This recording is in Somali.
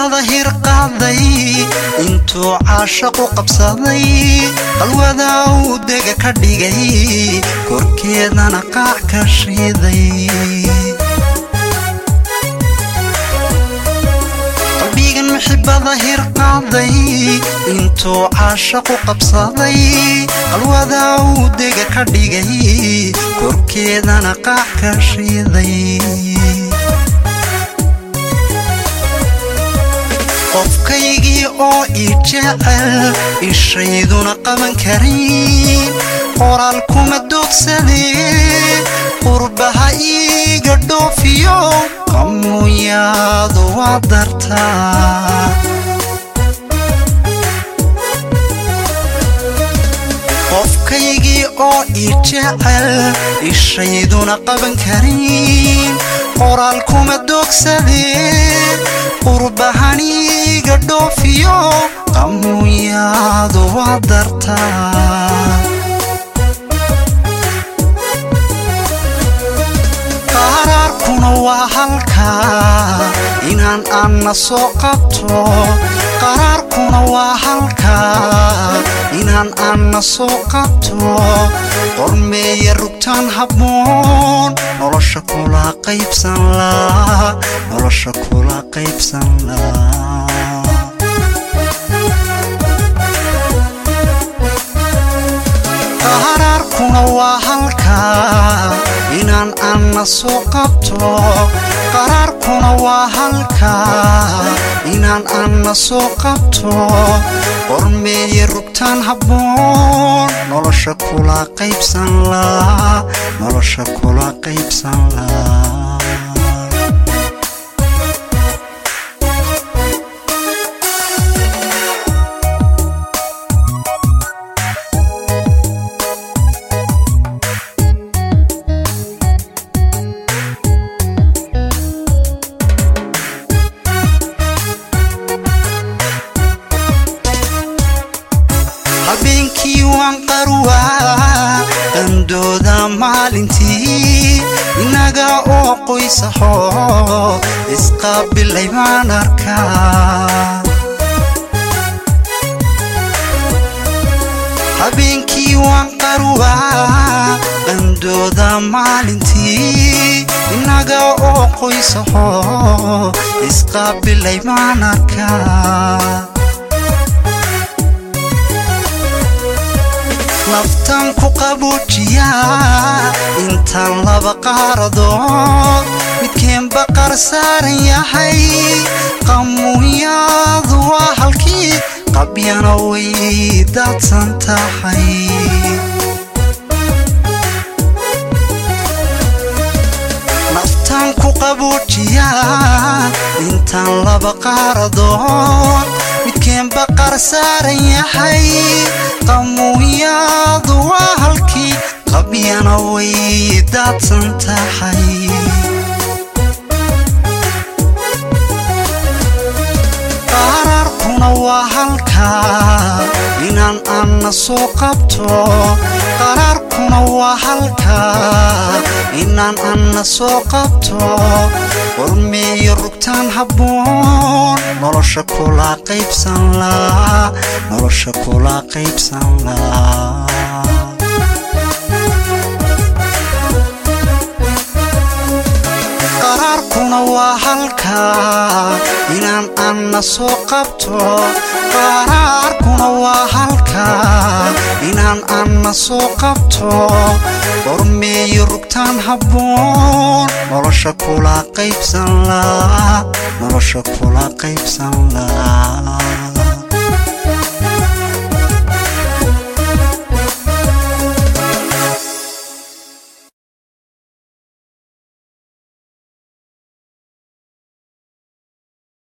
muxibada hirqaaday intuu caashaqu qabsaday qalwada uu dega ka dhigay korkeedana qaac ka shiiday qalbigan muxibada hirqaaday intuu caashaqu qabsaday qalwada uu dega ka dhigay korkeedana qaac ka shiiday qofkaygii oo ii jecel ishayduna qaban karin qoraal kuma doogsadee qurbaha iiga dhoofiyo qamuuyaadu waa dartaa qofkaygii oo ii jecel ishayduna qaban karin qoraal kuma doogsadee qurbahaniiga dhoofiyo qamuuyaadu waa dartaa qaraarkuna waa halkaa inaan anna soo qabto qaraarkuna waa halkaa inaan anna soo qabto qormeeya rugtaan habboon nolosha kula qaybsan laa nolosha kula qaybsan laa qaraarkuna waa halkaa inaan anna soo qabto qaraarkuna waa halkaa inaan anna soo qabto qormeeya rugtaan habboon nolosha kula qaybsan laa nolosha kula qaybsan laa habeenkii waan qarwaa qandooda maalintii innaga oo qoysaho isqaabilay baan arkaa habeenkii waan qarwaa qandooda maalintii innaga oo qoysaho isqaabilay baan arkaa naftan ku qabuujiyaa intaan laba qaaradood midkeenba qar saaran yahay qamuunyaadu waa halkii qabyana way daadsan tahay naftan ku qabuujiyaa intaan laba qaaradood midkeenba qar saaran yahay qamuunyaadu waa halkii qabyana way daadsan tahay qaraarkuna waa halkaa inaan anna soo qabto qaraarkuna waa halkaa inaan anna soo qabto qormeeyo rugtaan habboon nolosha kula qaybsan laa nolosha kula qaybsan laa qaraarkuna waa halkaa inaan anna soo qabto qaraarkuna waa halkaa inaan anna soo qabto qormeeyo rugtaan habboon nolosha kula qaybsan laa nolosha kula qaybsan laa